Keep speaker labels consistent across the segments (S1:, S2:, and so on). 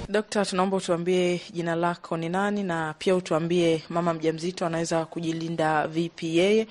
S1: Dokta, tunaomba utuambie jina lako ni nani, na pia utuambie mama mjamzito anaweza kujilinda vipi yeye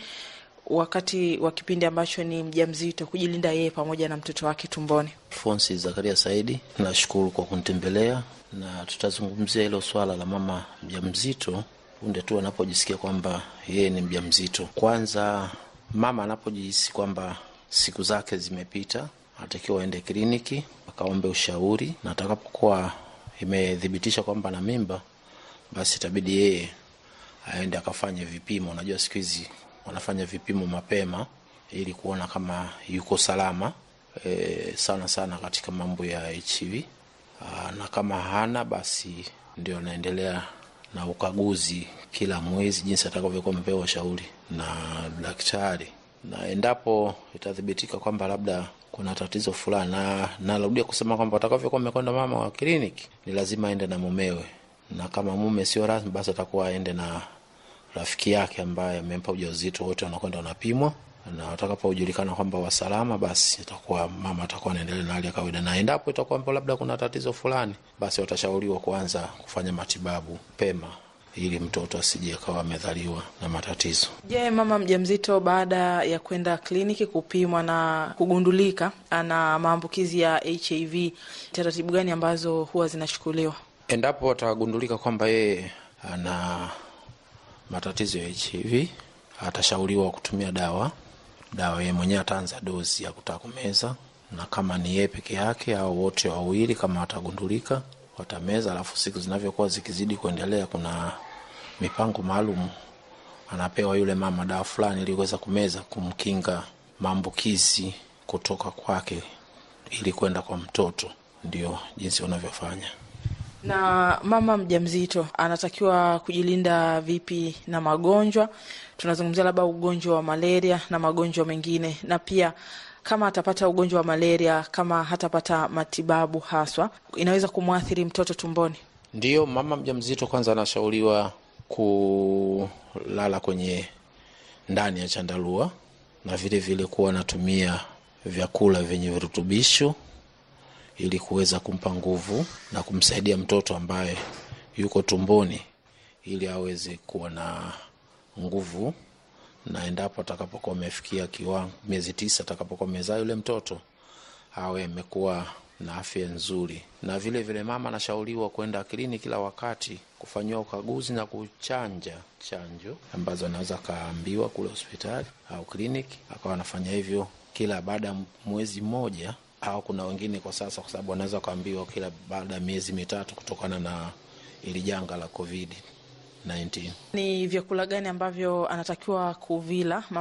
S1: wakati wa kipindi ambacho ni mjamzito, kujilinda yeye pamoja na mtoto wake tumboni.
S2: Fonsi Zakaria Saidi, nashukuru kwa kunitembelea na tutazungumzia hilo swala la mama mjamzito punde tu anapojisikia kwamba yeye ni mjamzito. Kwanza, mama anapojihisi kwamba siku zake zimepita, anatakiwa aende kliniki akaombe ushauri, na atakapokuwa imethibitisha kwamba na mimba, basi itabidi yeye aende akafanye vipimo. Unajua siku hizi wanafanya vipimo mapema ili kuona kama yuko salama e, sana sana katika mambo ya HIV. Aa, na kama hana basi ndio anaendelea na ukaguzi kila mwezi jinsi atakavyokuwa mpewa ushauri na daktari, na endapo itathibitika kwamba labda kuna tatizo fulani, na narudia kusema kwamba atakavyokuwa amekwenda mama wa kliniki, ni lazima aende na mumewe, na kama mume sio rasmi, basi atakuwa aende na rafiki yake ambaye amempa ujauzito. Wote wanakwenda wanapimwa, na watakapojulikana kwamba wasalama, basi itakuwa mama atakuwa anaendelea na hali ya kawaida, na endapo itakuwa labda kuna tatizo fulani, basi watashauriwa kuanza kufanya matibabu pema ili mtoto asije akawa amedhaliwa na matatizo.
S1: Je, mama mjamzito baada ya kwenda kliniki kupimwa na kugundulika ana maambukizi ya HIV, taratibu gani ambazo huwa zinachukuliwa?
S2: Endapo atagundulika kwamba yeye ana matatizo ya HIV, atashauriwa kutumia dawa. Dawa yeye mwenyewe ataanza dozi ya kutaka kumeza, na kama ni yeye peke yake au wote wawili, kama watagundulika watameza. Alafu siku zinavyokuwa zikizidi kuendelea, kuna mipango maalum anapewa yule mama dawa fulani ili kuweza kumeza, kumkinga maambukizi kutoka kwake ili kwenda kwa mtoto. Ndio jinsi wanavyofanya.
S1: Na mama mjamzito anatakiwa kujilinda vipi na magonjwa? Tunazungumzia labda ugonjwa wa malaria na magonjwa mengine, na pia kama atapata ugonjwa wa malaria, kama hatapata matibabu haswa, inaweza kumwathiri mtoto tumboni.
S2: Ndiyo, mama mjamzito kwanza anashauriwa kulala kwenye ndani ya chandarua na vile vile kuwa anatumia vyakula vyenye virutubisho ili kuweza kumpa nguvu na kumsaidia mtoto ambaye yuko tumboni ili aweze kuwa na nguvu, na endapo atakapokuwa amefikia kiwango miezi tisa, atakapokuwa amezaa yule mtoto awe amekuwa na afya nzuri. Na vile vile mama anashauriwa kwenda kliniki kila wakati kufanyiwa ukaguzi na kuchanja chanjo ambazo anaweza akaambiwa kule hospitali au kliniki, akawa anafanya hivyo kila baada ya mwezi mmoja au kuna wengine kwa sasa, kwa sababu wanaweza kuambiwa kila baada ya miezi mitatu kutokana na ili janga la COVID 19.
S1: Ni vyakula gani ambavyo anatakiwa kuvila